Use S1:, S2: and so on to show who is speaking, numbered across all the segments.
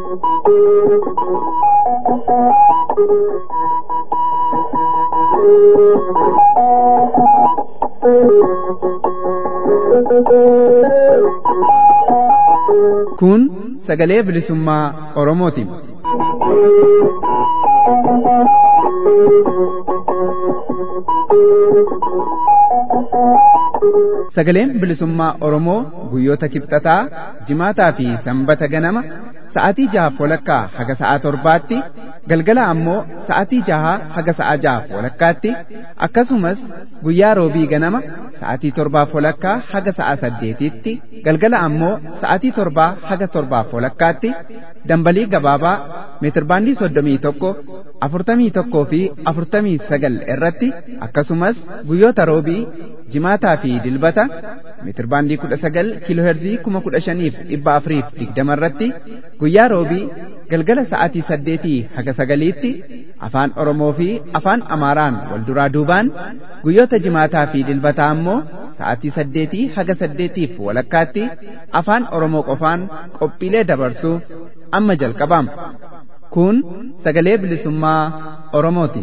S1: Kun sagalee bilisummaa Oromooti. Sagaleen bilisummaa Oromoo guyyoota kibxataa, jimaataa fi sanbata ganama sa'aatii jahaaf walakkaa haga sa'aa torbaatti galgala ammoo sa'aatii jahaa haga sa'aa jahaaf walakkaatti akkasumas guyyaa roobii ganama sa'aatii torbaaf walakkaa haga sa'aa saddeetitti galgala ammoo sa'aatii torbaa haga torbaaf walakkaatti dambalii gabaabaa meetirbaandii soddomii tokko afurtamii tokkoo fi afurtamii sagal irratti akkasumas guyyoota roobii jimaataa fi dilbata meetirbaandii kudha sagal kiilooherzii kuma kudha shaniif dhibba afuriif digdama irratti guyyaa roobii galgala sa'aatii saddeetii haga sagaliitti afaan oromoo fi afaan amaaraan wal duraa duubaan guyyoota jimaataa fi dilbataa ammoo sa'aatii saddeetii haga saddeetiif walakkaatti afaan oromoo qofaan qophiilee dabarsuu amma jalqabama kun sagalee bilisummaa oromooti.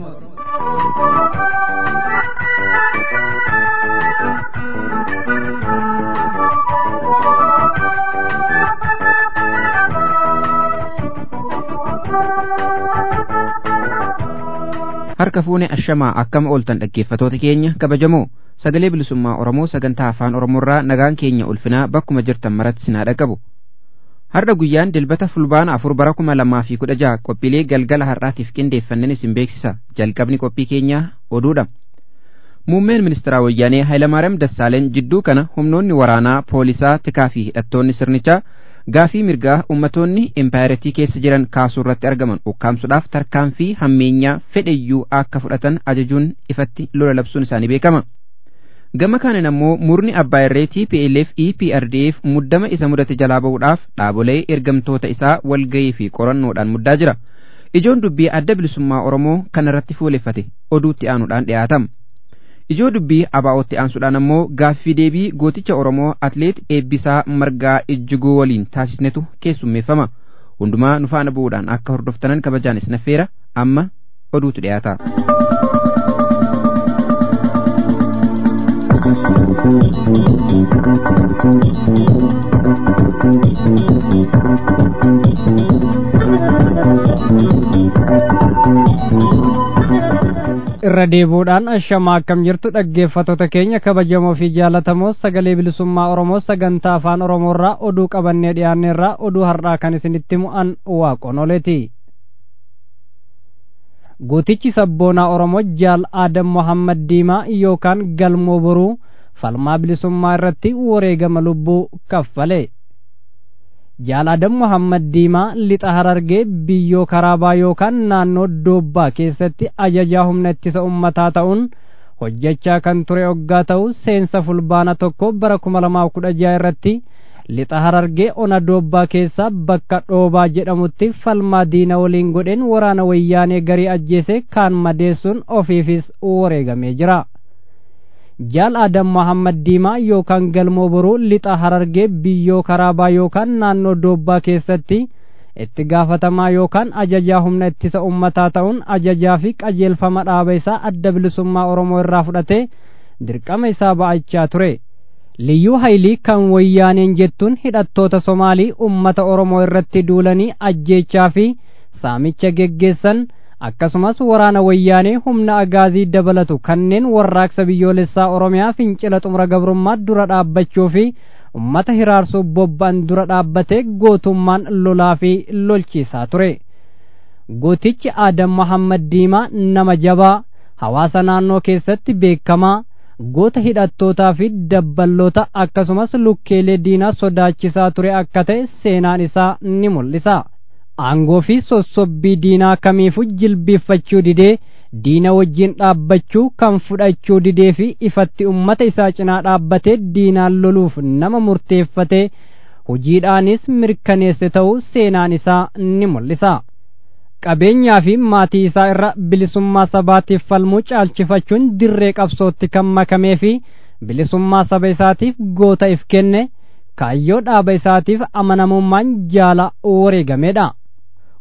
S2: harka fuune ashamaa akkama ooltan dhaggeeffatoota keenya kabajamoo sagalee bilisummaa oromoo sagantaa afaan oromoorraa nagaan keenya ulfinaa bakkuma jirtan maratti sinaa dhaqabu har'a guyyaan dilbata fulbaana afur bara kuma lamaa fi kudha jaha qophiilee galgala har'aatiif qindeeffannan isin beeksisa jalqabni qophii keenyaa oduudha muummeen ministeeraa wayyaanee hayilamaariyaam dassaaleen jidduu kana humnoonni waraanaa poolisaa tikaa fi hidhattoonni sirnichaa gaafii mirgaa ummatoonni impaayiratii keessa jiran kaasuu irratti argaman ukkaamsuudhaaf tarkaanfii hammeenyaa fedheyyuu akka fudhatan ajajuun ifatti lola labsuun isaanii beekama. Gama kaaniin ammoo murni abbaa irree TPLF EPRDF muddama isa mudate jalaa ba'uudhaaf dhaabolee ergamtoota isaa walgayii fi qorannoodhaan muddaa jira. Ijoon dubbii adda bilisummaa Oromoo kana irratti fuuleffate oduutti aanuudhaan dhiyaatama. ijoo dubbii abaa'ootti aansuudhaan ammoo gaaffii deebii gooticha oromoo atleet eebbisaa margaa ijjiguu waliin taasisnetu keessummeeffama hundumaa nu faana bu'uudhaan akka hordoftanan kabajaan isin affeera amma oduutu dhiyaata.
S3: irra deebuudhaan ashamaa akkam jirtu dhaggeeffattoota keenya kabajamoo fi jaalatamoo sagalee bilisummaa oromoo sagantaa afaan oromoorraa oduu qabannee dhiyaanneerraa oduu har'aa kan isinitti mu'an waaqonoleeti gootichi sabboonaa oromoo jaal aadam mohammad diimaa yookaan galmoo boruu falmaa bilisummaa irratti wareegama lubbuu kaffale jaal aadam mohammad diimaa lixa harargee biyyoo karaabaa yookaan naannoo doobbaa keessatti ajajaa humna ittisa ummataa ta'uun hojjechaa kan ture oggaa ta'u seensa fulbaana tokko bara kuma lamaaf kudha jaha irratti lixa harargee ona doobbaa keessaa bakka dhoobaa jedhamutti falmaa diina waliin godheen waraana wayyaanee garii ajjeese kaan madeessuun ofiifis wareegamee jira. jaal adam mohammad diimaa yookaan galmoo boruu lixa harargee biyyoo karaabaa yookaan naannoo doobbaa keessatti itti gaafatamaa yookaan ajajaa humna ittisa ummataa ta'uun ajajaa fi qajeelfama dhaaba isaa adda bilisummaa oromoo irraa fudhatee dirqama isaa ba'achaa ture liyyuu haayilii kan wayyaaneen jettuun hidhattoota somaalii ummata oromoo irratti duulanii ajjeechaa fi saamicha geggeessan akkasumas waraana wayyaanee humna agaazii dabalatu kanneen warraaqsa biyyoolessaa oromiyaa fincila xumura gabrummaa dura dhaabbachuu fi ummata hiraarsuuf bobba'an dura dhaabbatee gootummaan lolaa fi lolchiisaa ture gootichi aadam mohammad diimaa nama jabaa hawaasa naannoo keessatti beekamaa goota hidhattootaa fi dabballoota akkasumas lukkeelee diinaa sodaachisaa ture akka ta'e seenaan isaa ni mul'isa. aangoo fi sossobbii diinaa kamiifuu jilbiiffachuu didee diina wajjin dhaabbachuu kan fudhachuu didee fi ifatti ummata isaa cinaa dhaabbatee diinaan loluuf nama murteeffatee hojiidhaanis mirkaneesse ta'uu seenaan isaa ni mul'isa. qabeenyaa fi maatii isaa irra bilisummaa sabaatiif falmuu caalchifachuun dirree qabsootti kan makamee fi bilisummaa saba isaatiif goota if kenne kaayyoo dhaaba isaatiif amanamummaan jaala wareegamedha.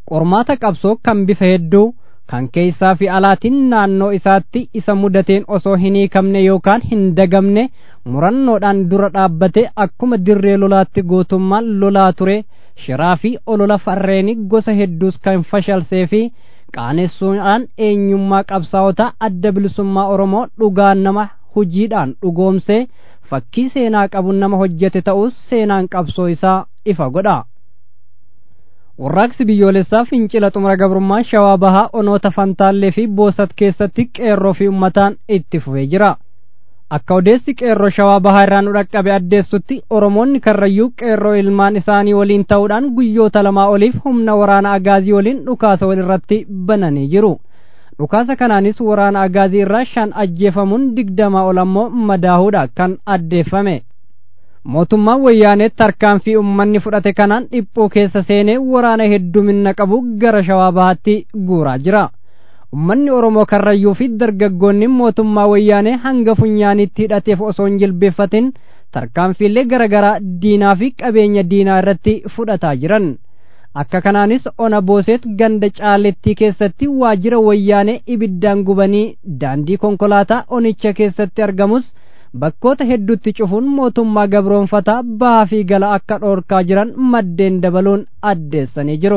S3: qormaata qabsoo kan bifa hedduu kan keessaa fi alaatiin naannoo isaatti isa mudateen osoo hin hiikamne yookaan hin dagamne murannoodhaan dura dhaabbate akkuma dirree lolaatti gootummaan lolaa ture shiraa fi olola farreeni gosa hedduus kan fashalsee fi qaanessuudhaan eenyummaa qabsaa'ota adda bilisummaa oromoo dhugaan nama hojiidhaan dhugoomsee fakkii seenaa qabu nama hojjete ta'us seenaan qabsoo isaa ifa godha. warraaqsi biyyoolessaa fincila xumura gabrummaa shawaa bahaa onoota fantaallee fi boosat keessatti qeerroo fi ummataan itti fufee jira akka odeessi qeerroo shawaa bahaa irraa nu dhaqqabe addeessutti oromoonni karrayyuu qeerroo ilmaan isaanii waliin ta'uudhaan guyyoota lamaa oliif humna waraana agaazii waliin dhukaasa walirratti bananii jiru dhukaasa kanaanis waraana agaazii irraa shan ajjeefamuun digdamaa ol ammoo madaahuudha kan addeeffame mootummaan wayyaanee tarkaanfii ummanni fudhate kanaan dhiphuu keessa seenee waraana heddumina qabu gara shawaa bahaatti guuraa jira ummanni oromoo karrayyuu fi dargaggoonni mootummaa wayyaanee hanga funyaanitti hidhateef osoo hin jilbeeffatin tarkaanfiilee garaagaraa diinaa fi qabeenya diinaa irratti fudhataa jiran akka kanaanis ona booseet ganda caalettii keessatti waajjira wayyaanee ibiddaan gubanii daandii konkolaataa onicha keessatti argamus bakkoota hedduutti cufuun mootummaa gabroonfataa bahaa fi gala akka dhoorkaa jiran maddeen dabaluun addeessanii jiru.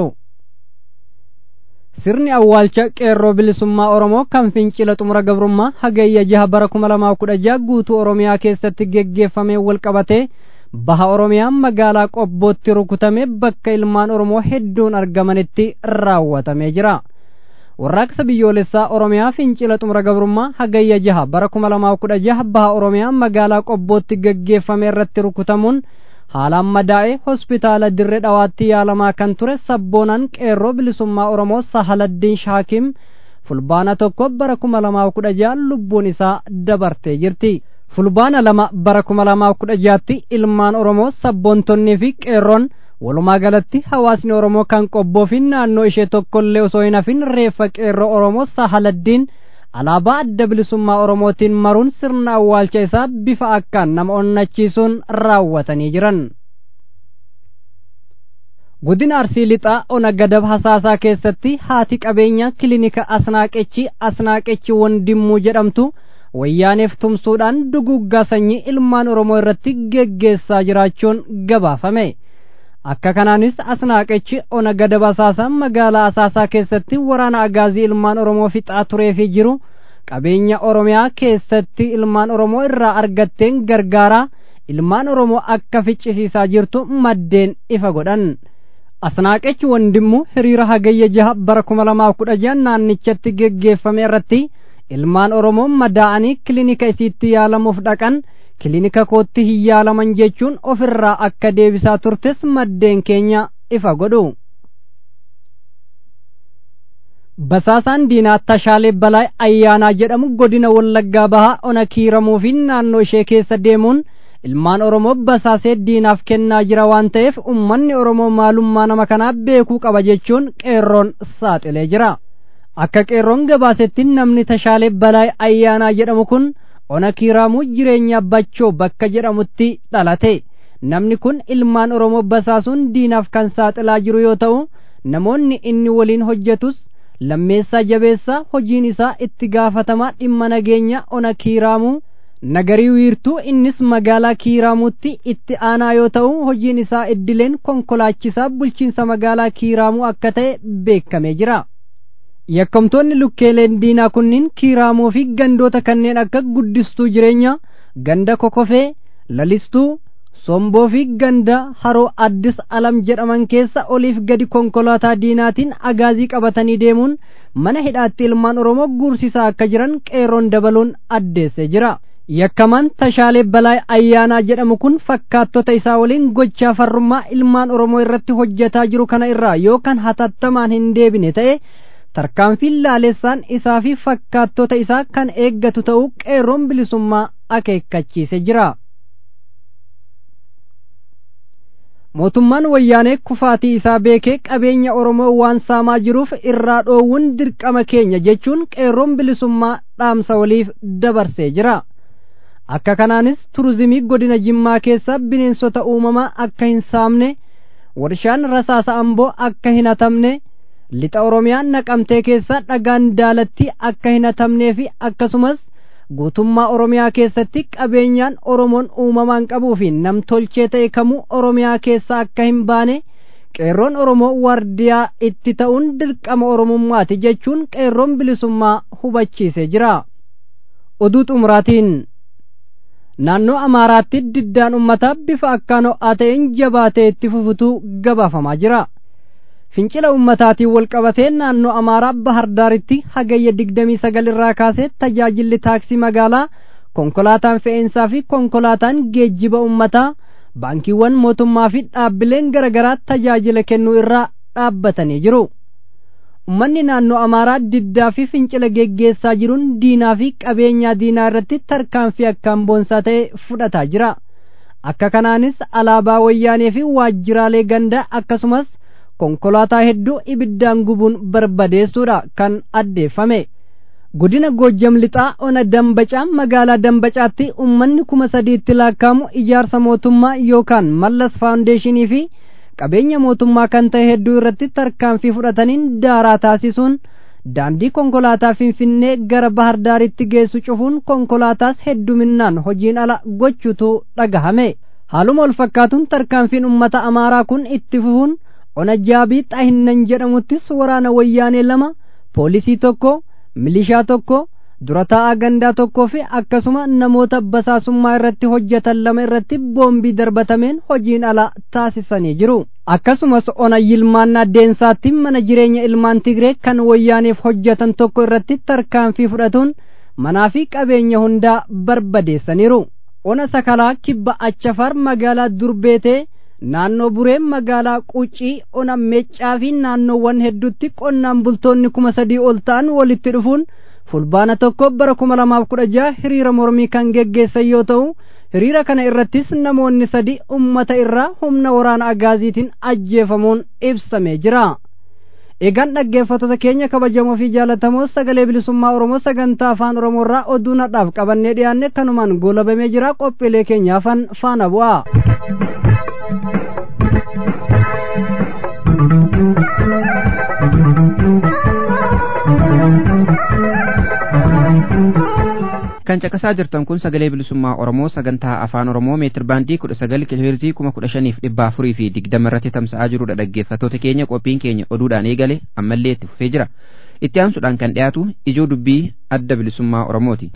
S3: Sirni awwaalcha qeerroo bilisummaa Oromoo kan fincila xumura gabrummaa hagayya jaha bara kuma lamaa kudha jaha guutuu Oromiyaa keessatti geggeeffamee walqabatee baha Oromiyaa magaalaa qobbootti rukutame bakka ilmaan Oromoo hedduun argamanitti raawwatamee jira. warraaqsa biyyoolessaa oromiyaa fincila xumura gabrummaa hagayya jaha bara kuma lamaa kudha jaha baha oromiyaa magaalaa qobbootti geggeeffame irratti rukutamuun haalaan madaa'e hospitaala dirree dhawaatti yaalamaa kan ture sabboonaan qeerroo bilisummaa oromoo sahaladdiin shaakim fulbaana tokko bara kuma lamaa kudha jaha lubbuun isaa dabartee jirti fulbaana lama bara kuma lamaa kudha jaatti ilmaan oromoo sabboontonnii fi qeerroon walumaa galatti hawaasni oromoo kan qobboo fi naannoo ishee tokkollee osoo hin hafin reeffa qeerroo oromoo sahaladdiin alaabaa adda bilisummaa oromootiin maruun sirna awwaalcha isaa bifa akkaan nama onnachiisuun raawwatanii jiran godina arsii lixaa ona gadab hasaasaa keessatti haati qabeenya kilinika asnaaqechi asnaaqechi wandimmuu jedhamtu wayyaaneef tumsuudhaan duguggaa sanyii ilmaan oromoo irratti geggeessaa jiraachuun gabaafame akka kanaanis asnaaqechi ona gadab asaasaa magaalaa asaasaa keessatti waraana agaazii ilmaan oromoo fixaa tureefii jiru qabeenya oromiyaa keessatti ilmaan oromoo irraa argatteen gargaaraa ilmaan oromoo akka ficcisiisaa jirtu maddeen ifa godhan asnaaqechi wandimmu hiriira hagayya jaha bara kuma lamaa kudha jaha naannichatti geggeeffame irratti ilmaan oromoo madaa'anii kilinika isiitti yaalamuuf dhaqan kilinika kootti hin yaalaman jechuun ofirraa akka deebisaa turtes maddeen keenya ifa godhu basaasaan diinaa tashaalee balaa ayyaanaa jedhamu godina wallaggaa bahaa ona kiiramuu fi naannoo ishee keessa deemuun ilmaan oromoo basaasee diinaaf kennaa jira waan ta'eef ummanni oromoo maalummaa nama kanaa beekuu qaba jechuun qeerroon saaxilee jira akka qeerroon gabaasetti namni tashaalee balaa ayyaanaa jedhamu kun ona kiiraamuu jireenya abbachoo bakka jedhamutti dhalate namni kun ilmaan oromoo basaasuun diinaaf kan saaxilaa jiru yoo ta'u namoonni inni waliin hojjetus lammeessaa jabeessaa hojiin isaa itti gaafatamaa dhimma nageenya ona kiiraamuu nagarii wiirtuu innis magaalaa kiiraamuutti itti aanaa yoo ta'u hojiin isaa iddileen konkolaachisaa bulchiinsa magaalaa kiiraamuu akka ta'e beekamee jira yakkamtoonni lukkeeleen diinaa kunniin kiiraamuu fi gandoota kanneen akka guddistuu jireenya ganda kokofee lalistuu somboo fi ganda haroo addis alam jedhaman keessa oliif gadi konkolaataa diinaatiin agaazii qabatanii deemuun mana hidhaatti ilmaan oromoo guursisaa akka jiran qeerroon dabaluun addeessee jira yakkamaan tashaalee balaa ayyaanaa jedhamu kun fakkaattota isaa waliin gochaa farrummaa ilmaan oromoo irratti hojjetaa jiru kana irraa yookaan hatattamaan hin deebine ta'e tarkaanfiin laalessaan isaa fi fakkaattota isaa kan eeggatu ta'uu qeerroon bilisummaa akeekkachiise jira. mootummaan wayyaanee kufaatii isaa beekee qabeenya oromoo waan saamaa jiruuf irraa dhoowwuun dirqama keenya jechuun qeerroon bilisummaa dhaamsa waliif dabarsee jira akka kanaanis turizimii godina jimmaa keessa bineensota uumamaa akka hin saamne warshaan rasaasa amboo akka hin hatamne lixa oromiyaa naqamtee keessa dhagaan daalatti akka hin hatamnee fi akkasumas guutummaa oromiyaa keessatti qabeenyaan oromoon uumamaan qabuu fi namtolchee ta'e kamuu oromiyaa keessa akka hin baane qeerroon oromoo wardiyaa itti ta'uun dirqama oromummaati jechuun qeerroon bilisummaa hubachiisee jira oduu xumuraatiin naannoo amaaraatti diddaan ummataa bifa akkaan ho'aa ta'een jabaatee itti fufutu gabaafamaa jira fincila ummataatiin walqabatee naannoo amaaraa bahardaaritti hagayya digdamii sagal irraa kaasee tajaajilli taaksii magaalaa konkolaataan fe'eensaa fi konkolaataan geejjiba ummataa baankiiwwan mootummaa fi dhaabbileen garaagaraa tajaajila kennuu irraa dhaabbatanii jiru ummanni naannoo amaaraa diddaa fi fincila geggeessaa jiruun diinaa fi qabeenyaa diinaa irratti tarkaanfii akkaan boonsaa ta'e fudhataa jira akka kanaanis alaabaa wayyaanee fi waajjiraalee gandaa akkasumas konkolaataa hedduu ibiddaan gubuun barbadeessuudha kan addeeffame godina goojjam lixaa ona dambacaa magaalaa dambacaatti ummanni kuma sadiitti lakkaa'amu ijaarsa mootummaa yookaan mallas faawundeeshinii fi qabeenya mootummaa kan ta'e hedduu irratti tarkaanfii fudhataniin daaraa taasisuun daandii konkolaataa finfinnee gara bahar daaritti geessu cufuun konkolaataas hedduminaan hojiin ala gochuutu dhagahame haaluma wal fakkaatuun tarkaanfiin ummata amaaraa kun itti fufuun ona jaabii xahinnan jedhamuttis waraana wayyaanee lama poolisii tokko milishaa tokko dura taa'aa gandaa tokkoo fi akkasuma namoota basaasummaa irratti hojjetan lama irratti boombii darbatameen hojiin ala taasisanii jiru akkasumas ona yilmaannaa deensaatti mana jireenya ilmaan tigree kan wayyaaneef hojjetan tokko irratti tarkaanfii fudhatuun manaa fi qabeenya hundaa barbadeessaniiru ona sakalaa kibba achafar magaalaa durbeetee naannoo bureen magaalaa quuccii ona meeccaa fi naannoowwan hedduutti qonnaan bultoonni kuma sadii ol ta'an walitti dhufuun fulbaana tokko bara kuma lamaaf kudha jaha hiriira mormii kan geggeessan yoo ta'u hiriira kana irrattis namoonni sadi ummata irraa humna waraana agaaziitiin ajjeefamuun ibsamee jira eegaan dhaggeeffattoota keenya kabajamoo fi jaalatamoo sagalee bilisummaa oromoo sagantaa afaan oromoo irraa oduu nadhaaf qabannee dhiyaanne kanumaan goolabamee jira qophiilee keenyaafan faana bu'aa
S2: kan caqasaa jirtan kun sagalee bilisummaa oromoo sagantaa afaan oromoo meetir baandii kudha sagal kiloheerzii kuma kudha shaniif dhibba afurii fi digdama irratti tamsa'aa jirudha dhaggeeffattoota keenya qophiin keenya oduudhaan eegale ammallee itti fufee jira itti aansuudhaan kan dhiyaatu ijoo dubbii adda bilisummaa oromooti.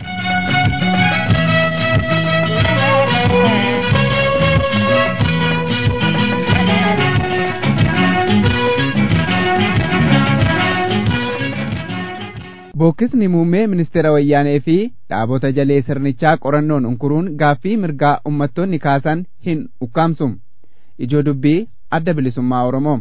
S1: Bookisni muummee ministeera wayyaanee fi dhaabota jalee sirnichaa qorannoon unkuruun gaaffii mirgaa ummattoonni kaasan hin ukkaamsum. Ijoo dubbii adda bilisummaa Oromoo.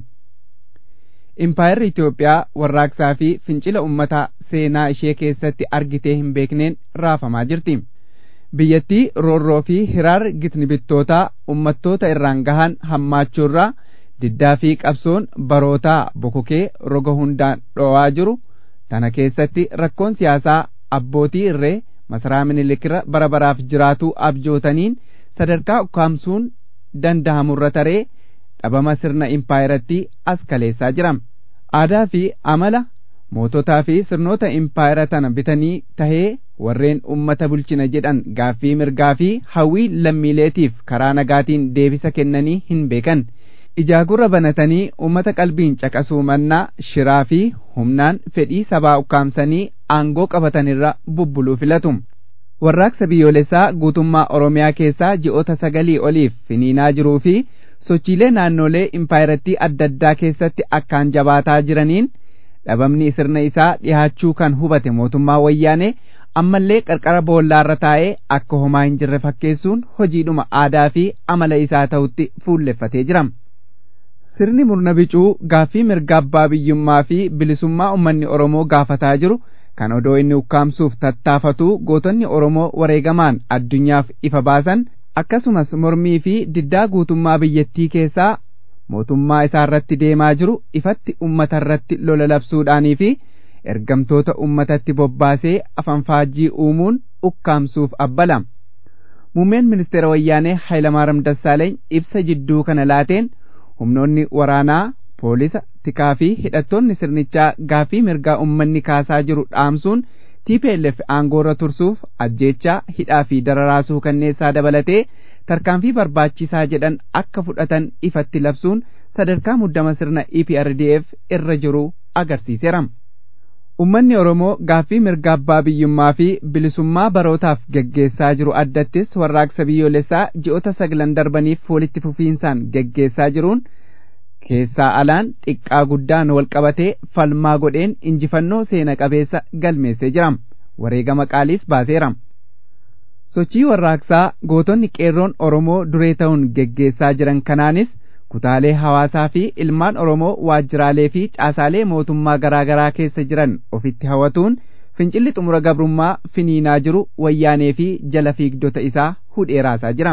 S1: Impaayerri Itoophiyaa warraaqsaa fi fincila ummataa seenaa ishee keessatti argitee hin beekneen raafamaa jirti. Biyyattii roorroo fi hiraar gitnibittootaa ummattoota irraan gahan hammaachuurraa diddaa fi qabsoon barootaa bokokee roga hundaan dhoowaa jiru. tana keessatti rakkoon siyaasaa abbootii irree masaraa minilikirra bara baraaf jiraatuu abjootaniin sadarkaa ukkaamsuun danda'amurra taree dhabama sirna impaayeratti as kaleessaa jira aadaa fi amala moototaa fi sirnoota impaayera tana bitanii tahee warreen ummata bulchina jedhan gaaffii mirgaa fi hawwii lammiileetiif karaa nagaatiin deebisa kennanii hin beekan ijaagurra banatanii ummata qalbiin caqasuu mannaa shiraa fi humnaan fedhii sabaa ukkaamsanii aangoo qabatanirra bubbuluu filatu. Warraaqsa biyyoolessaa guutummaa Oromiyaa keessaa ji'oota sagalii oliif finiinaa jiruu fi sochiilee naannolee impaayeratti adda addaa keessatti akkaan jabaataa jiraniin dhabamni sirna isaa dhihaachuu kan hubate mootummaa wayyaanee ammallee qarqara boollaarra taa'ee akka homaa hin jirre fakkeessuun hojiidhuma aadaa fi amala isaa ta'utti fuulleffatee jira. sirni murna bicuu gaaffii mirga abbaa biyyummaa fi bilisummaa ummanni Oromoo gaafataa jiru kan odoo inni ukkaamsuuf tattaafatu gootonni Oromoo wareegamaan addunyaaf ifa baasan akkasumas mormii fi diddaa guutummaa biyyattii keessaa mootummaa isaa irratti deemaa jiru ifatti ummata irratti lola labsuudhaanii fi ergamtoota ummatatti bobbaasee afanfaajjii uumuun ukkaamsuuf abbala. Muummeen ministeera wayyaanee Hayilamaariyaam Dassaaleeny ibsa jidduu kana laateen humnoonni waraanaa poolisa tikaa fi hidhattoonni sirnichaa gaafii mirgaa ummanni kaasaa jiru dhaamsuun TPLF aangoorra tursuuf ajjeechaa hidhaa fi dararaa suukanneessaa dabalatee tarkaanfii barbaachisaa jedhan akka fudhatan ifatti labsuun sadarkaa muddama sirna EPRDF irra jiru agarsiiseera. Ummanni Oromoo gaaffii mirga abbaa biyyummaa fi bilisummaa barootaaf geggeessaa jiru addattis warraaqsa biyyoolessaa ji'oota saglan darbaniif walitti fufiinsaan geggeessaa jiruun keessaa alaan xiqqaa guddaan wal qabatee falmaa godheen injifannoo seena qabeessa galmeessee jira. Wareegama qaaliis baaseera. Sochii warraaqsaa gootonni qeerroon Oromoo duree ta'uun geggeessaa jiran kanaanis kutaalee hawaasaa fi ilmaan Oromoo waajjiraalee fi caasaalee mootummaa garaa garaa keessa jiran ofitti hawatuun fincilli xumura gabrummaa finiinaa jiru wayyaanee fi jala fiigdota isaa hudheeraasaa jira.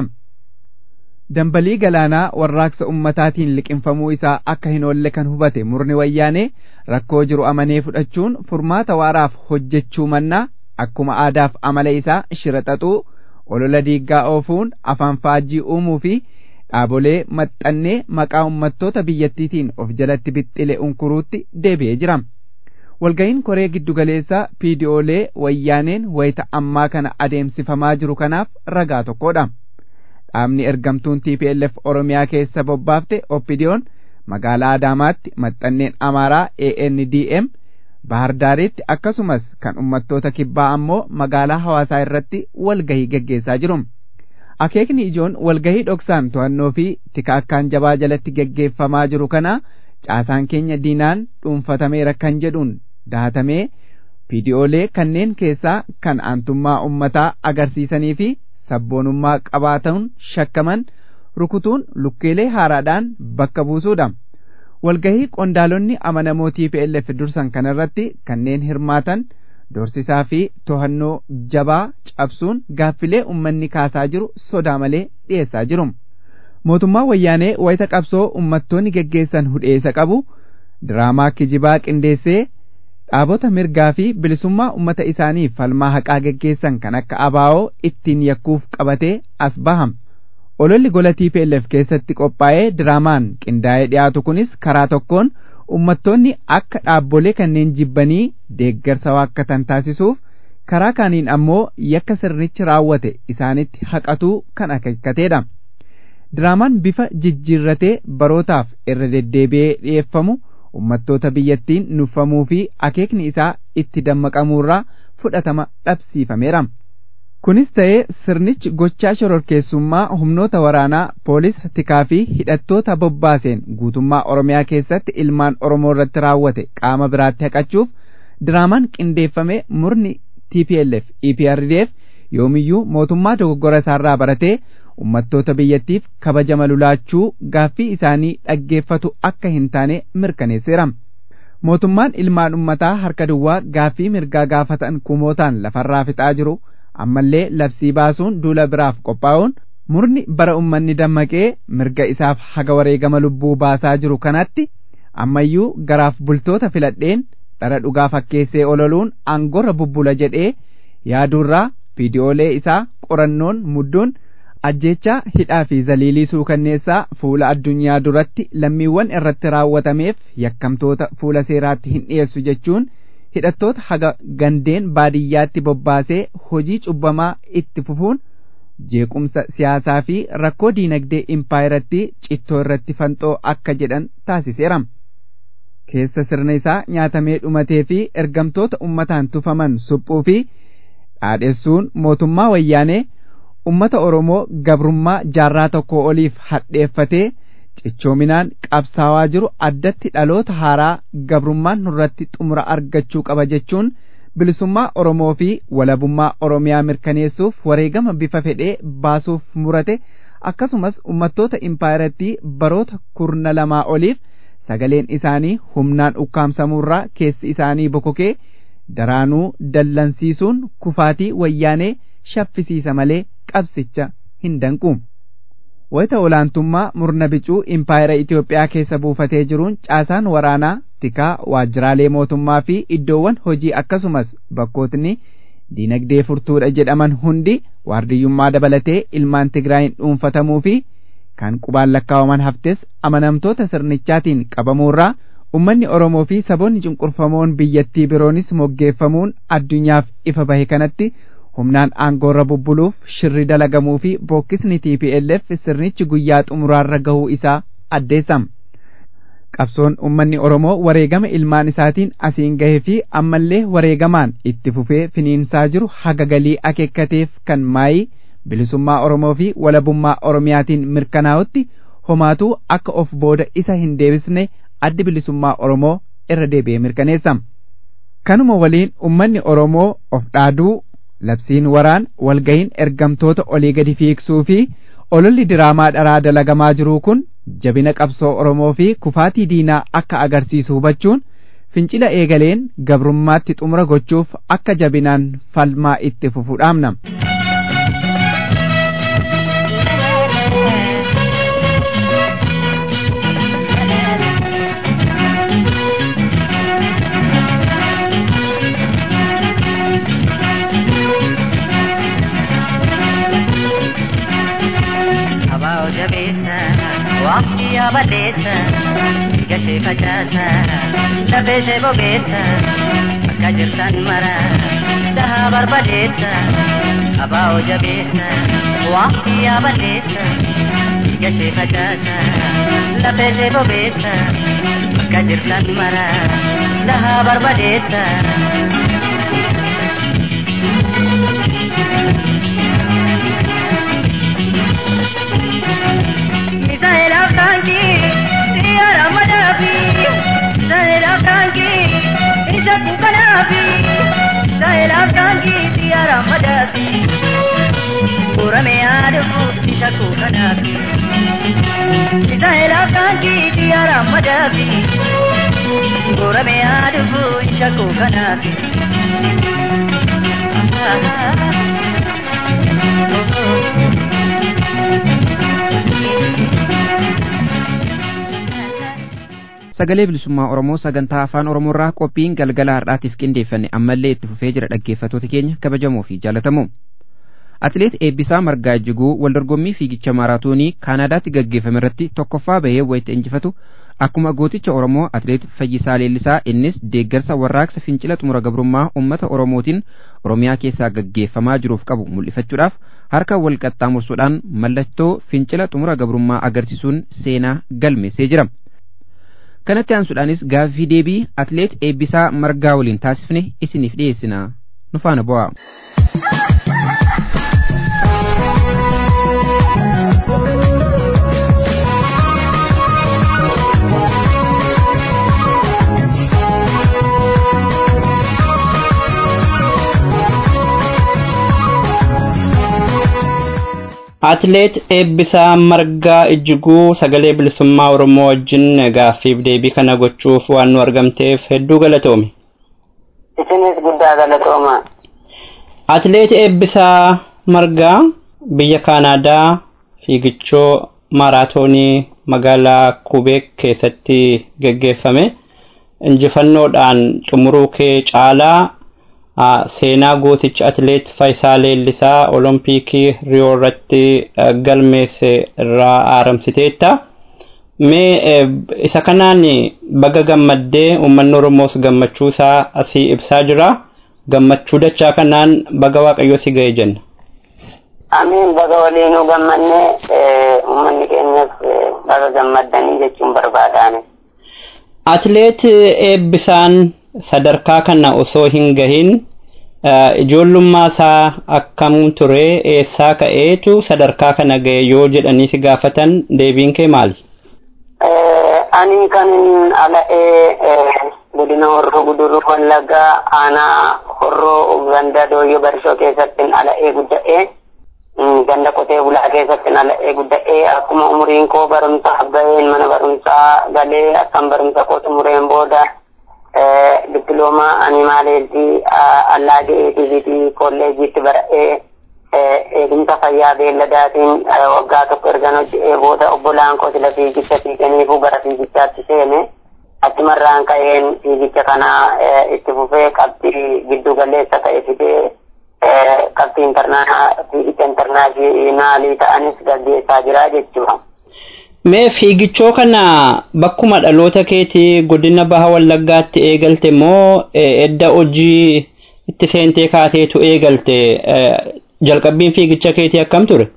S1: Dambalii galaanaa warraaqsa ummataatiin liqinfamuu isaa akka hin oolle kan hubate murni wayyaanee rakkoo jiru amanee fudhachuun furmaata waaraaf hojjechuu mannaa akkuma aadaaf amala isaa shira xaxuu olola diiggaa oofuun afaan faajjii uumuu fi dhaabolee maxxannee maqaa ummattoota biyyattiitiin of jalatti bixxile unkuruutti deebi'ee jira. Walga'iin koree giddugaleessaa piidiyoolee wayyaaneen wayita ammaa kana adeemsifamaa jiru kanaaf ragaa tokkodha. Dhaabni ergamtuun TPLF Oromiyaa keessa bobbaafte Oppidiyoon magaalaa Adaamaatti maxxanneen Amaaraa ANDM Bahardaaritti akkasumas kan ummattoota kibbaa ammoo magaalaa hawaasaa irratti walgahii geggeessaa jiru. Akeekni ijoon walgahii dhoksaan to'annoo fi tikaakkaan jabaa jalatti geggeeffamaa jiru kana caasaan keenya diinaan dhuunfatameera kan jedhuun dahatamee viidiyoolee kanneen keessaa kan aantummaa ummataa agarsiisanii fi sabboonummaa qabaatan shakkaman rukutuun lukkeelee haaraadhaan bakka buusuudha. Walgahii qondaalonni amanamoo TPLF dursan kanarratti kanneen hirmaatan dorsisaa fi to'annoo jabaa cabsuun gaaffilee ummanni kaasaa jiru sodaa malee dhiyeessaa jiru. Mootummaan wayyaanee wayita qabsoo ummattoonni geggeessan hudheessa qabu diraamaa kijibaa qindeessee dhaabota mirgaa fi bilisummaa ummata isaanii falmaa haqaa geggeessan kan akka abaa'oo ittiin yakkuuf qabatee as baham. Ololli gola TPLF keessatti qophaa'ee diraamaan qindaa'ee dhiyaatu kunis karaa tokkoon ummattoonni akka dhaabbolee kanneen jibbanii deeggarsa waakkatan taasisuuf karaa kaaniin ammoo yakka sirnichi raawwate isaanitti haqatuu kan akeekkateedha. Diraamaan bifa jijjiirratee barootaaf irra deddeebi'ee dhiyeeffamu ummattoota biyyattiin nuffamuu fi akeekni isaa itti dammaqamuurraa fudhatama dhabsiifameera. Kunis ta'ee sirnichi gochaa shororkeessummaa humnoota waraanaa poolisa tikaa fi hidhattoota bobbaaseen guutummaa Oromiyaa keessatti ilmaan Oromoo irratti raawwate qaama biraatti haqachuuf diraamaan qindeeffame murni TPLF EPRDF yoomiyyuu mootummaa dogoggora isaarraa baratee ummattoota biyyattiif kabajama lulaachuu gaaffii isaanii dhaggeeffatu akka hin taane mirkaneesseera. Mootummaan ilmaan ummataa harka duwwaa gaaffii mirgaa gaafatan kumootaan lafarraa fixaa jiru ammallee labsii baasuun duula biraaf qophaa'uun murni bara ummanni dammaqee mirga isaaf haga wareegama lubbuu baasaa jiru kanatti ammayyuu garaaf bultoota filadheen dhara dhugaa fakkeessee ololuun aangorra bubbula jedhee yaaduurraa viidiyoolee isaa qorannoon mudduun ajjeechaa hidhaa fi zaliilii suukanneessaa fuula addunyaa duratti lammiiwwan irratti raawwatameef yakkamtoota fuula seeraatti hin dhiyeessu jechuun hidhattoota haga gandeen baadiyyaatti bobbaasee hojii cubbamaa itti fufuun jeequmsa siyaasaa fi rakkoo diinagdee impaayiratti cittoo irratti fanxoo akka jedhan taasiseera. Keessa sirna isaa nyaatamee dhumatee fi ergamtoota ummataan tufaman suphuu fi dhaadheessuun mootummaa wayyaanee ummata Oromoo gabrummaa jaarraa tokko oliif hadheeffatee cichoominaan qabsaawaa jiru addatti dhaloota haaraa gabrummaan nurratti xumura argachuu qaba jechuun bilisummaa Oromoo fi walabummaa Oromiyaa mirkaneessuuf wareegama bifa fedhee baasuuf murate akkasumas ummattoota impaayiratti baroota kurna lamaa oliif sagaleen isaanii humnaan ukkaamsamuurraa keessi isaanii bokokee daraanuu dallansiisuun kufaatii wayyaanee shaffisiisa malee qabsicha hin danqu. Wayita olaantummaa murna bicuu impaayera Itoophiyaa keessa buufatee jiruun caasaan waraanaa tikaa waajjiraalee mootummaa fi iddoowwan hojii akkasumas bakkootni diinagdee furtuudha jedhaman hundi waardiyyummaa dabalatee ilmaan Tigraayin dhuunfatamuu fi kan qubaan lakkaawaman haftes amanamtoota sirnichaatiin qabamuurraa ummanni Oromoo fi saboonni cunqurfamoon biyyattii biroonis moggeeffamuun addunyaaf ifa bahe kanatti humnaan aangoorra bubbuluuf shirri dalagamuu fi bookkisni TPLF sirnichi guyyaa xumuraarra gahuu isaa addeessama. Qabsoon ummanni Oromoo wareegama ilmaan isaatiin asiin gahee fi ammallee wareegamaan itti fufee finiinsaa jiru haga galii akeekkateef kan maayii bilisummaa Oromoo fi walabummaa Oromiyaatiin mirkanaa'utti homaatuu akka of booda isa hin deebisne addi bilisummaa Oromoo irra deebi'ee mirkaneessa. Kanuma waliin ummanni Oromoo of dhaaduu labsiin waraan walgahiin ergamtoota olii gadi fiigsuu fi ololli diraamaa dharaa dalagamaa jiruu kun jabina qabsoo Oromoo fi kufaatii diinaa akka agarsiisu hubachuun fincila eegaleen gabrummaatti xumura gochuuf akka jabinaan falmaa itti fufu dhaamna.
S4: Waqtii yaabaleessa gashee facaasa lafee ishee bobeessa akka jirtan mara dhahaa barbadeessa abaa'oo jabeessa waqtii yaabaleessa gashee facaasa lafee ishee bobeessa akka jirtan mara dhahaa barbadeessa. Sahela Franki, Sierra Madafi, Sahela Franki, Isha Kukanafi, Sahela Franki, Sierra Madafi, Urame Adafu, Isha Kukanafi, Sahela Franki, Sierra Madafi, Urame Adafu, Isha Kukanafi.
S2: sagalee bilisummaa oromoo sagantaa afaan oromoorraa qophiin galgala har'aatiif qindeeffanne ammallee itti fufee jira dhaggeeffatoota keenya kabajamoo fi jaalatamoo atileet eebbisaa margaa ijjiguu waldorgommii fiigicha maaraatoonii kaanaadaatti gaggeeffame irratti tokkoffaa bahee wayita injifatu akkuma gooticha oromoo atileet fayyisaa leellisaa innis deeggarsa warraaqsa fincila xumura gabrummaa ummata oromootiin oromiyaa keessaa gaggeeffamaa jiruuf qabu mul'ifachuudhaaf harka wal qaxxaamursuudhaan mallattoo fincila xumura gabrummaa agarsiisuun seenaa galmeessee jira. kanatti aansuudhaanis gaaffii deebii atileet eebbisaa margaa waliin taasifne isiniif dhiyeessina nu faana bu'aa.
S5: Atileet Eebbisaa Margaa Ijjiguu sagalee bilisummaa Oromoo wajjin gaaffiif deebii kana gochuuf waan nu argamteef hedduu galatoomi.
S6: Isinis guddaa galatooma.
S5: Atileet Eebbisaa Margaa biyya Kaanaadaa fiigichoo maaraatoonii magaalaa Kubeek keessatti gaggeeffame injifannoodhaan xumuruu kee caalaa seenaa gooticha atileet Faayisaa Leellisaa Oloompiikii Riyoo irratti galmeesse irraa aaramsiteetta. Mee isa kanaan baga gammaddee uummanni Oromoos gammachuu isaa asii ibsaa jira. Gammachuu dachaa kanaan baga Waaqayyoo si ga'e jenna.
S6: Amiin baga waliinuu gammannee uummanni keenyas baga gammaddanii jechuun barbaadaani.
S5: Atileet Eebbisaan sadarkaa kana osoo hin gahin ijoollummaa isaa akkam ture eessaa ka'eetu sadarkaa kana ga'e yoo jedhanii si gaafatan deebiin kee maali?
S6: Ani kan ala'ee godina horroo guduruu wallaggaa aanaa horroo ganda dooyyoo barishoo keessatti ala'ee gudda'ee ganda qotee bulaa keessatti ala'ee gudda'ee akkuma umuriin koo barumsaaf ga'een mana barumsaa galee akkam barumsa koo xumureen booda dippiloomaa animaaleetii allaagee tiiviitii kolleejiitti bara'ee eegumsa fayyaa beelladaatiin waggaa tokko ergan hojje'ee booda obbolaan koo sila fiigicha fiiganiifuu gara fiigichaatti seene achumarraan ka'een fiigicha kana itti fufee qabxii giddu galeessa ta'e fidee qabxii intarnaa fiigicha intarnaashinaalii ta'anis gaggeessaa jira jechuudha.
S5: Mee fiigichoo kana bakkuma dhaloota keetii godina baha wallaggaatti eegalte moo edda hojii itti seentee kaateetu eegalte jalqabbiin fiigicha keetii akkam ture?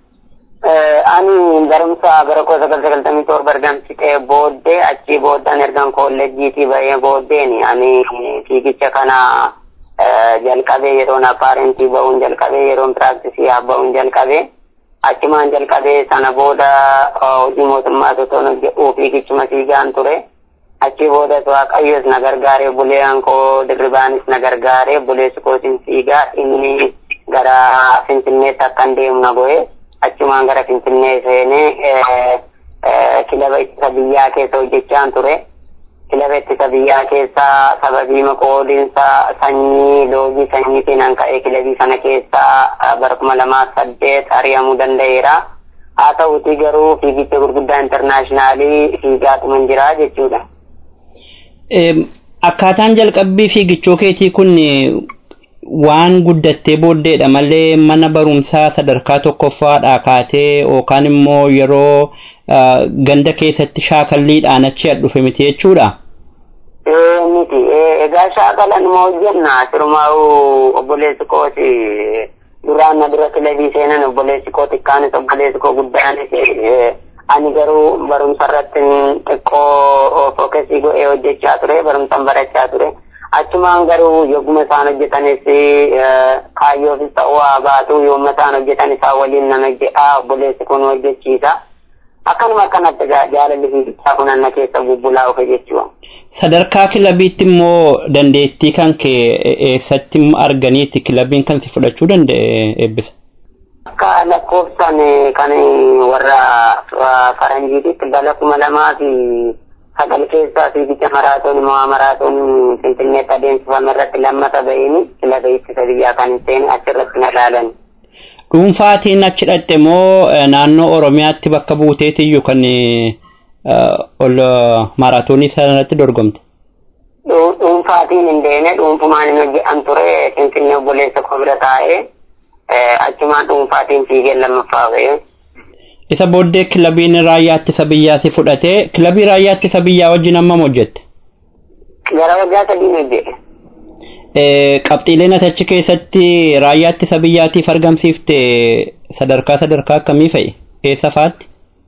S6: Ani barumsa bara koo sagal sagaltamii torba argamsiisee booddee achii booddaan ergan kolleejjiitii bahee booddeeni ani fiigicha kana jalqabee yeroon apaarentii bahuun jalqabee yeroon piraaktisii bahuun jalqabee achumaan jalqabee sana booda hojii mootummaa osoo hojjedhuu fiigichuma fiigaan ture. Achii boodas waaqayyos na gargaaree buleeyyan koo dirribaanis na gargaaree buleessi kootiin fiigaa inni gara Finfinneetti akkan deemu na go'e. achumaan gara Finfinnee seenee kilaba ittisa biyyaa keessa hojjechaan ture. Kilaba ittisa biyyaa keessa sababii qoodinsa sanyii loogii sanyiitiin an ka'ee kilabii sana keessa bara kuma lamaa saddeet ari'amuu danda'eera. Haa ta'uutii garuu fiigicha gurguddaa intarnaashinaalii fiigaatuma hin jiraa jechuudha.
S5: Akkaataan jalqabbii fiigichoo keetii kun waan guddattee booddeedha malee mana barumsaa sadarkaa tokkoffaadhaa kaatee yookaan immoo yeroo ganda keessatti shaakalliidhaan achi dhufe miti jechuudha.
S6: Miti egaa shaakalan moo hojjenna sirumaa'u obboleessi kooti duraan na dura kilabii seenan obboleessi koo xiqqaanis obboleessi koo guddaanis ani garuu barumsa irratti xiqqoo fookasii godhee hojjechaa ture barumsan barachaa ture. achumaan garuu yogguma isaan hojjetanis kaayyoofis ta'uu haa baatu yommuu isaan hojjetan isaa waliin nan hojjedha obboleessi kun hojjechiisa akkanuma akkanatti jaalalli fiigichaa kun anna keessa bubbulaa ofe jechuudha.
S5: Sadarkaa kilabiitti immoo dandeettii kan kee eessatti arganiitti kilabiin kan si fudhachuu danda'e eebbisa?
S6: Akka lakkoofsan kan warra faranjiititti bara kuma lamaa fi sagal keessaa fiigicha maraatoon mo'aa maraatoon finfinneetti adeemsifame irratti lammata bahini kilaba ittisa biyyaa kan hin seene achirratti na ilaalan.
S5: Dhuunfaatiin achi dhaqxe moo naannoo Oromiyaatti bakka buuteetiyyuu kan ol maraatoonii sanarratti dorgomte?
S6: Dhuunfaatiin hin deeme dhuunfumaan hin hojjetan ture finfinnee obboleessa koo bira taa'ee achumaan dhuunfaatiin fiigeen lammaffaa bahee.
S5: isa booddee kilabiin raayyaa ittisa biyyaa si fudhatee kilabii raayyaa ittisa biyyaa wajjin hammam hojjette?
S6: Gara waggaa sadiin hojjete.
S5: Qabxiileen ati achi keessatti raayyaa ittisa biyyaatiif argamsiifte sadarkaa sadarkaa akkamii fa'i? Eessa faatti?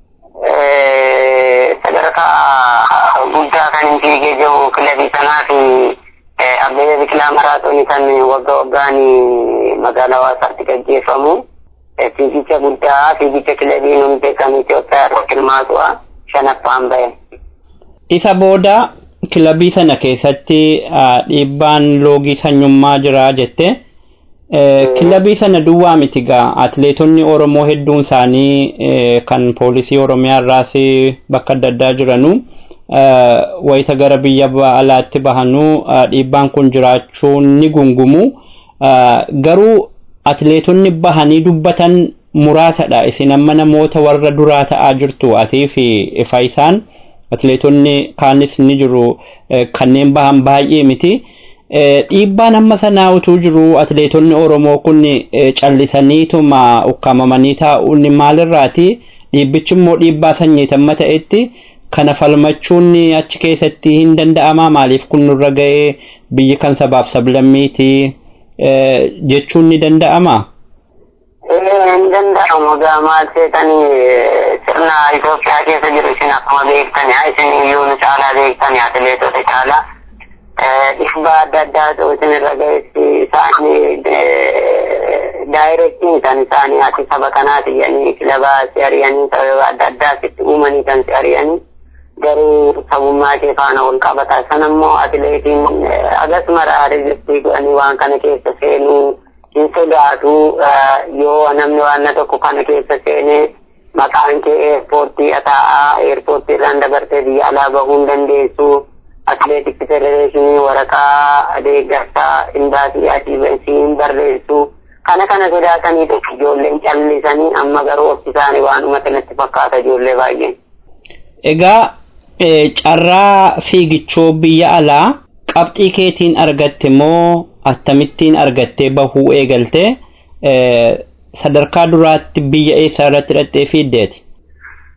S6: Sadarkaa guddaa kan hin fiigee jiru kilabii sanaa fi Abbebe Biqilaa maraatoonii kan waggaa waggaan magaalaa Hawaasaatti gaggeeffamu. fiigicha guddaa fiigicha kilabiin hundi kan Itoophiyaa irratti hirmaatu'a shanaffaan bahe.
S5: Isa booda kilabii sana keessatti dhiibbaan loogii sanyummaa jira jette. Kilabii sana duwwaa miti gaa atileetonni Oromoo hedduun isaanii kan poolisii Oromiyaa irraas bakka adda addaa jiranu wayita gara biyya alaatti bahanuu dhiibbaan kun jiraachuun ni gungumu. Garuu atileetonni bahanii dubbatan muraasadha isin amma namoota warra duraa ta'aa jirtu atii fi faayisaan atileetonni kaanis ni jiru kanneen bahan baay'ee miti dhiibbaan amma sanaa utuu jiru atileetonni oromoo kun callisaniituma ukkaamamanii taa'uun maalirraati dhiibbichi immoo dhiibbaa sanyiitamma ta'etti kana falmachuun achi keessatti hin danda'amaa maaliif kun nurra ga'ee biyyi kan sabaaf sablammiiti jechuun ni danda'amaa?
S6: hin danda'amu maal seetanii sirna Itoophiyaa keessa jiru isin akkuma beektani haa isin iyyuu nu caalaa beektani atileetota caalaa dhiibbaa adda addaatu isin irra ga'eessi isaanii daayirektiin kan isaanii ati saba kanaati jedhanii kilabaa si ari'anii sababa adda addaa sitti uumanii kan si ari'anii garuu sabummaa kee faana wal qabata sanammoo atileetiin agasmara rejistii godhanii waan kana keessa seenuu hin sodaatu yoo namni waan tokko kana keessa seenee maqaan kee eerpoortii ataa'aa eerpoortii irraan dabartee biyya alaa bahuu hin dandeessu atileetikii federeeshinii waraqaa deeggarsaa imbaasii atiivensii hin barreessu kana kana sodaataniitu ijoolleen callisanii amma garuu of isaanii waan uumata natti fakkaata ijoollee baay'een.
S5: Egaa carraa fiigichoo biyya alaa qabxii keetiin argatte moo akkamittiin argattee bahuu eegalte sadarkaa duraatti biyya eessaa irratti hidhattee fiiddeeti?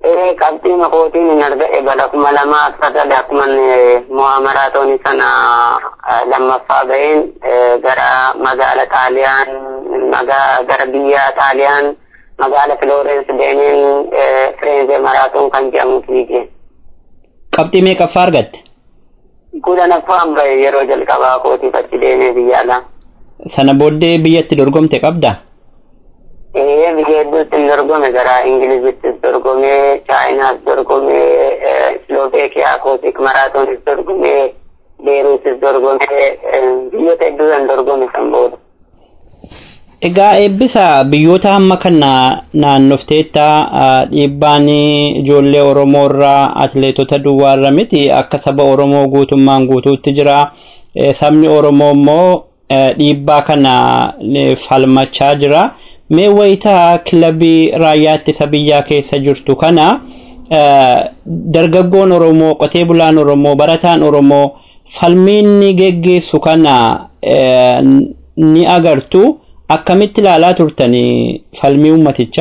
S6: ee qabxii makootiin hin arga'e bala kuma lamaa akkasad akkuman mu'amaraatooni sana lammaffaa ga'een gara magaala xaaliyaan gara biyya xaaliyaan magaala Florence deemeen Firenze maraatoon kan jedhamu fiige.
S5: Qabxii meeqaffaa argatte?
S6: Kudhanaffaan bahe yeroo jalqabaa kootiif achi deemee biyya alaa.
S5: Sana booddee biyyatti dorgomte qabda?
S6: Ee biyya hedduutti hin dorgome gara Ingilizittis dorgome, Chaayinaas dorgome, Slovaakiyaa kootik maraatoonis dorgome, Beeruutis dorgome, biyyoota hedduudhaan dorgome san booda.
S5: Egaa eebbisa biyyoota hamma kana naannofteetta dhiibbaan ijoollee Oromoo irraa atileetota duwwaarra miti akka saba Oromoo guutummaan guutuutti jira. Sabni Oromoo immoo dhiibbaa kana falmachaa jira. Mee wayitaa kilabii raayyaa ittisa biyyaa keessa jirtu kana dargaggoon Oromoo, qotee bulaan Oromoo, barataan Oromoo falmiin ni geggeessu kana ni agartu. akkamitti ilaalaa turtanii falmii uummatichaa?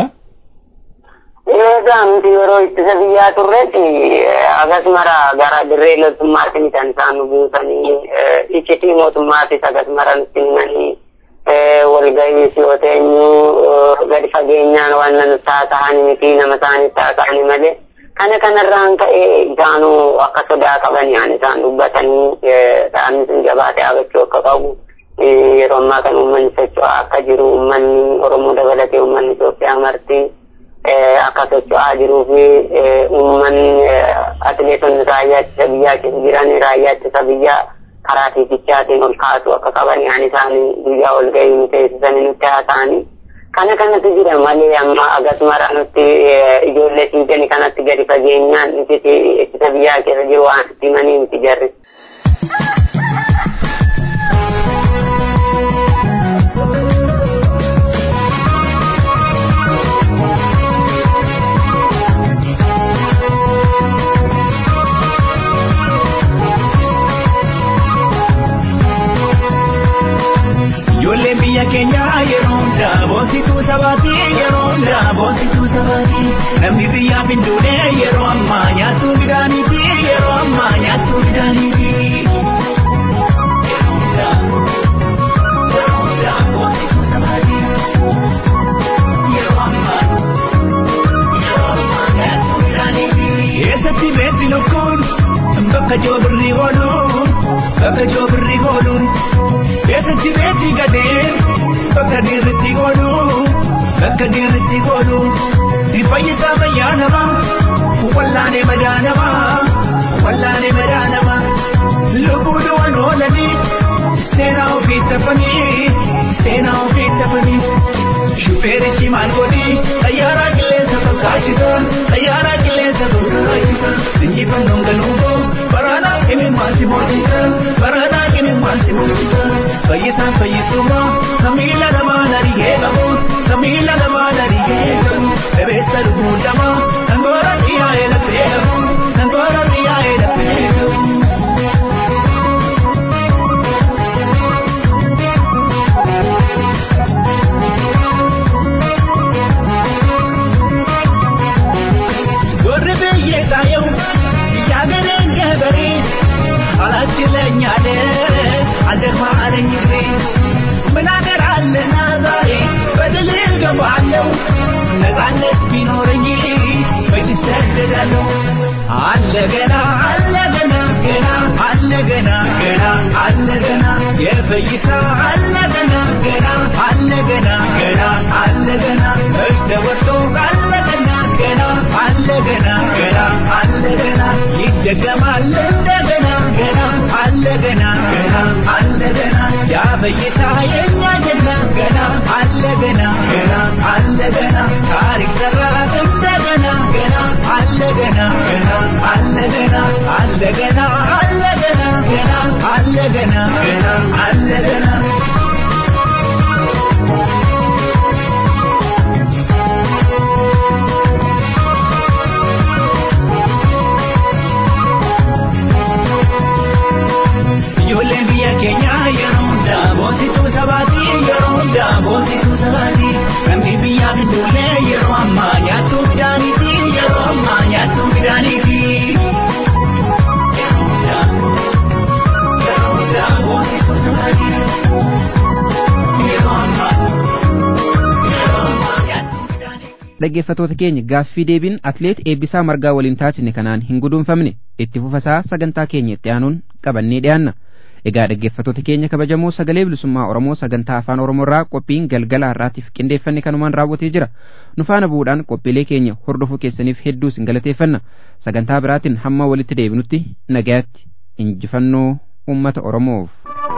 S6: Eegaa nuti yeroo ittisa biyyaa turretti akkasumara gara dirree loltummaatti kan isaan nu buusanii iccitii mootummaattis akkasumara nutti himanii walgahiis yoo teenyu gadi fageenyaan waan nu taasa'an miti nama isaanii taasa'ani malee kana kanarraan ka'ee isaanuu akka sodaa qabanii isaan dubbatanii dhaabni sun jabaatee dhaabachuu akka qabu. yeroo ammaa kan uummanni socho'aa akka jiru uummanni Oromoo dabalatee uummanni Itoophiyaa marti akka socho'aa jiruu fi uummanni atileetonni raayyaa ittisa biyyaa keessa jiran raayyaa ittisa biyyaa karaa fiigichaatiin ol kaasuu akka qaban yaani isaanii guyyaa ol gahii nu teessisanii nutti haasa'anii kana kanatu jira malee amma akkasumara nutti ijoollee fiiganii kanatti gadi fageenyaan ittisa biyyaa keessa jiru waan itti himanii miti jarri.
S7: Ijoolleen biyya keenyaa yeroo hundaa boonsituu sabaatii yeroo hundaa boonsituu sabaatii namni biyyaaf hin duune yeroo ammaa nyaattuu midhaaniiti yeroo ammaa nyaattuu midhaaniiti. Eessatti beekti lukkuun bakka joobirri ooluun bakka joobirri ooluun. Eessatti beekti gadeen bakka dhiirritti oolu bakka dhiirritti oolu ni fayyisaa fayyaa namaa wallaanee madaa namaa wallaanee madaa namaa lubbuu du'an oolanii seenaa ofii taphanii seenaa ofii taphanii. Shufeerichi maal godhi xayyaaraa qilleensa fakkaachisa xayyaaraa qilleensa fakkaachisa injifannoon galuuboo baraanaa qimimmaan si moosisa baraanaa qimimmaan si moosisa fayyisaan fayyisuma kamiila namaa nariyee qabu kamiila namaa nariyee qabu bebeessa lubbuu lamaa sangoora dhiyaa'ee lafee qabu sangoora dhiyaa'ee lafee qabu. ታየው ያገሬን ገበሬ አላችለኛለ አልደግማ አለኝ እግሬ ምን አገር አለና ዛሬ በድል ገባለሁ ነፃነት ቢኖረኝ መች ሰደዳለሁ አለ ገና አለ ገና ገና አለ ገና ገና አለ ገና የፈይሳ አለ ገና ገና አለ ገና ገና አለ ገና መች ተወርቶ አለ ገና ገና አለ ገና ገና አለ ገና ይደገማል እንደገና ገና አለ ገና ገና አለ ገና ያ ፈይሳ የኛ ጀግና ገና አለ ገና ገና አለ ገና ታሪክ ሰራ እንደገና ገና አለ ገና ገና አለ ገና አለ ገና አለ ገና ገና አለ ገና ገና አለ ገና ijoolleen biyya keenyaa yeroo hundaa boonsituu sabaatii yeroo hundaa boonsituu sabaatii namni biyyaaf hin duulle yeroo ammaa nyaattuu midhaaniiti yeroo ammaa
S2: dhaggeeffatoota keenya gaaffii deebiin atleet eebbisaa margaa waliin taasisne kanaan hin guduunfamne itti fufasaa sagantaa keenya itti aanuun qabannee dhiyaanna egaa dhaggeeffatoota keenya kabajamoo sagalee bilisummaa oromoo sagantaa afaan oromoorraa qophiin galgala har'aatiif qindeeffanne kanumaan raawwatee jira nu faana bu'uudhaan qophiilee keenya hordofuu keessaniif hedduu isin galateeffanna sagantaa biraatiin hamma walitti deebinutti nagayaatti injifannoo ummata oromoof.